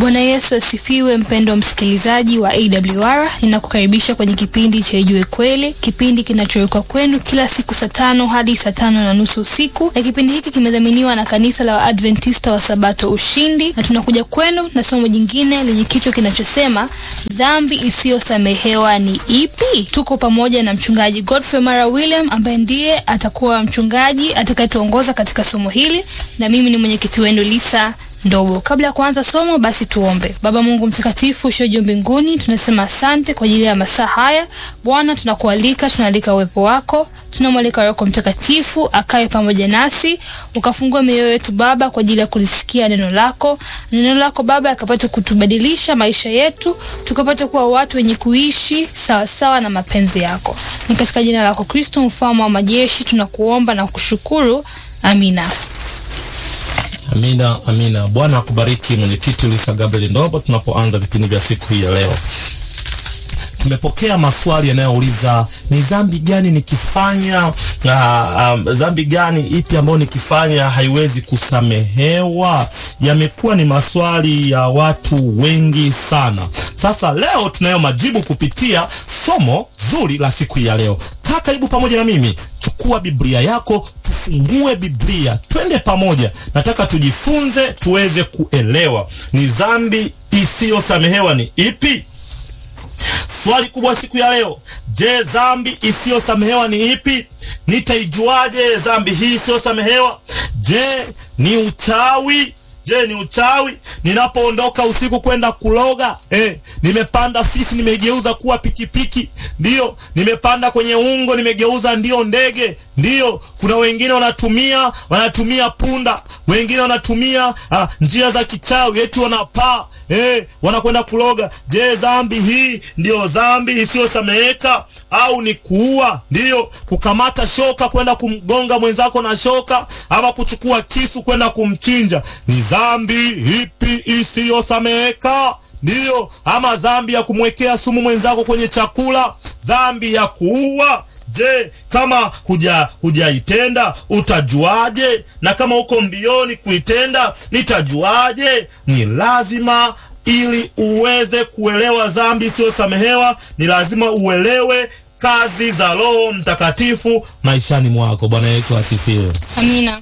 Bwana Yesu asifiwe. Mpendo msikilizaji wa AWR, ninakukaribisha kwenye kipindi cha Ijue Kweli, kipindi kinachowekwa kwenu kila siku saa tano hadi saa tano na nusu usiku, na kipindi hiki kimedhaminiwa na kanisa la Waadventista wa Sabato Ushindi, na tunakuja kwenu na somo jingine lenye kichwa kinachosema dhambi isiyosamehewa ni ipi? Tuko pamoja na mchungaji Godfrey Mara William ambaye ndiye atakuwa mchungaji atakayetuongoza katika somo hili, na mimi ni mwenyekiti wenu Lisa Ndobo. Kabla ya kuanza somo, basi tuombe. Baba Mungu mtakatifu usio juu mbinguni, tunasema asante kwa ajili ya masaa haya. Bwana, tunakualika, tunaalika uwepo wako, tunamwalika Roho Mtakatifu akae pamoja nasi, ukafungue mioyo yetu Baba kwa ajili ya kulisikia neno lako. Neno lako Baba akapata kutubadilisha maisha yetu, tukapata kuwa watu wenye kuishi sawasawa sawa na mapenzi yako. Ni katika jina lako Kristo, mfalme wa majeshi, tunakuomba na kushukuru. Amina. Amina, amina. Bwana akubariki mwenyekiti Lisa Gabriel Ndobo. Tunapoanza vipindi vya siku hii ya leo, tumepokea maswali yanayouliza ni dhambi gani nikifanya, uh, um, dhambi gani ipi ambayo nikifanya haiwezi kusamehewa? Yamekuwa ni maswali ya watu wengi sana. Sasa leo tunayo majibu kupitia somo zuri la siku hii ya leo. Kaa karibu pamoja na mimi, chukua Biblia yako, tufungue Biblia, twende pamoja. Nataka tujifunze, tuweze kuelewa ni dhambi isiyosamehewa ni ipi. Swali kubwa siku ya leo, je, dhambi isiyosamehewa ni ipi? Nitaijuaje dhambi hii isiyosamehewa? Je, ni uchawi? Je, ni uchawi? Ninapoondoka usiku kwenda kuloga, eh, nimepanda fisi nimegeuza kuwa pikipiki, ndiyo. Nimepanda kwenye ungo nimegeuza ndio ndege, ndiyo. Kuna wengine wanatumia wanatumia punda, wengine wanatumia ah, njia za kichawi, eti wanapaa, eh, wanakwenda kuloga. Je, dhambi hii ndiyo dhambi isiyosameheka au ni kuua? Ndiyo, kukamata shoka kwenda kumgonga mwenzako na shoka, ama kuchukua kisu kwenda kumchinja ni dhambi ipi isiyosameheka? Ndiyo, ama dhambi ya kumwekea sumu mwenzako kwenye chakula, dhambi ya kuua. Je, kama huja hujaitenda utajuaje? Na kama uko mbioni kuitenda nitajuaje? Ni lazima ili uweze kuelewa dhambi isiyosamehewa, ni lazima uelewe kazi za Roho Mtakatifu maishani mwako. Bwana Yesu asifiwe. Amina.